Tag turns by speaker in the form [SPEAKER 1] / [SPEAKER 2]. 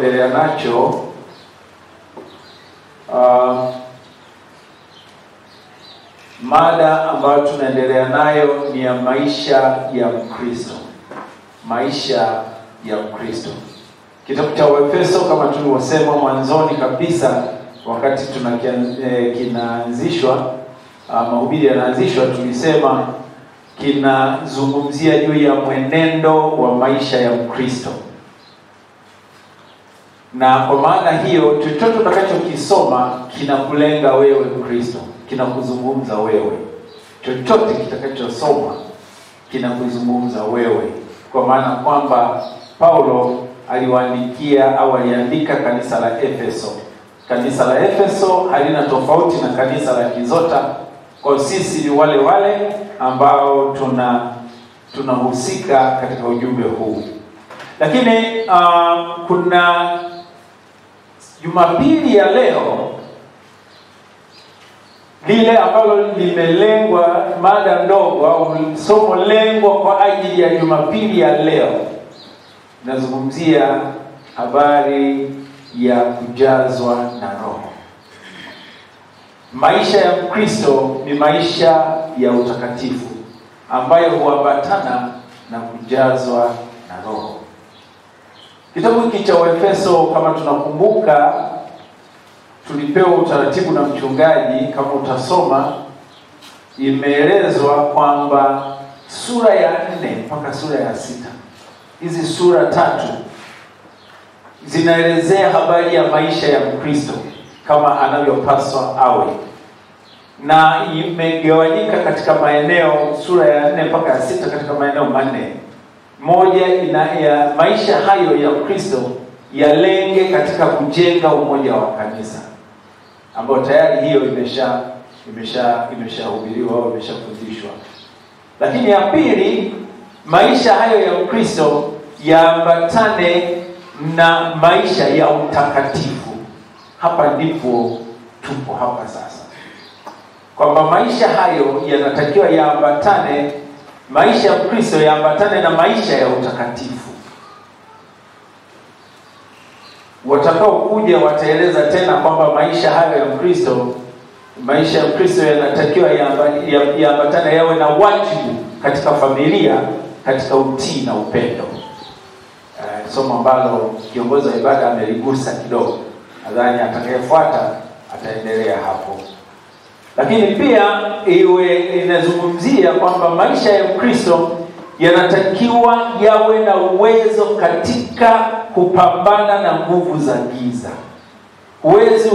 [SPEAKER 1] tunachoendelea nacho uh, mada ambayo tunaendelea nayo ni ya maisha ya Mkristo, maisha ya Mkristo. Kitabu cha Waefeso kama tulivyosema mwanzoni kabisa, wakati tuna eh, kinaanzishwa uh, mahubiri yanaanzishwa, tulisema kinazungumzia juu ya mwenendo wa maisha ya Mkristo, na kwa maana hiyo chochote utakachokisoma kinakulenga wewe Mkristo, kinakuzungumza wewe. Chochote kitakachosoma kinakuzungumza wewe, kwa maana kwamba Paulo aliwaandikia au aliandika kanisa la Efeso. Kanisa la Efeso halina tofauti na kanisa la Kizota. Kwa sisi ni wale wale ambao tuna tunahusika katika ujumbe huu, lakini uh, kuna Jumapili ya leo lile ambalo limelengwa, mada ndogo au somo lengwa kwa ajili ya Jumapili ya leo nazungumzia habari ya kujazwa na Roho. Maisha ya Mkristo ni maisha ya utakatifu ambayo huambatana na kujazwa na Roho. Kitabu hiki cha Waefeso, kama tunakumbuka, tulipewa utaratibu na mchungaji, kama utasoma, imeelezwa kwamba sura ya nne mpaka sura ya sita hizi sura tatu zinaelezea habari ya maisha ya Mkristo kama anavyopaswa awe, na imegawanyika katika maeneo, sura ya nne mpaka ya sita katika maeneo manne. Moja ina ya maisha hayo ya Kristo yalenge katika kujenga umoja wa kanisa, ambayo tayari hiyo imesha imesha imeshahubiriwa au imeshafundishwa. Lakini ya pili maisha hayo ya Ukristo yaambatane na maisha ya utakatifu. Hapa ndipo tupo hapa sasa, kwamba maisha hayo yanatakiwa yaambatane, maisha ya Ukristo yaambatane na maisha ya utakatifu. Watakaokuja wataeleza tena kwamba maisha hayo ya Ukristo, maisha ya Ukristo yanatakiwa yaambatane, yawe na wajibu katika familia katika utii na upendo. Uh, somo ambalo kiongozi wa ibada ameligusa kidogo, nadhani atakayefuata ataendelea hapo. Lakini pia iwe inazungumzia kwamba maisha ya Ukristo yanatakiwa yawe na uwezo katika kupambana na nguvu za giza. Uwezo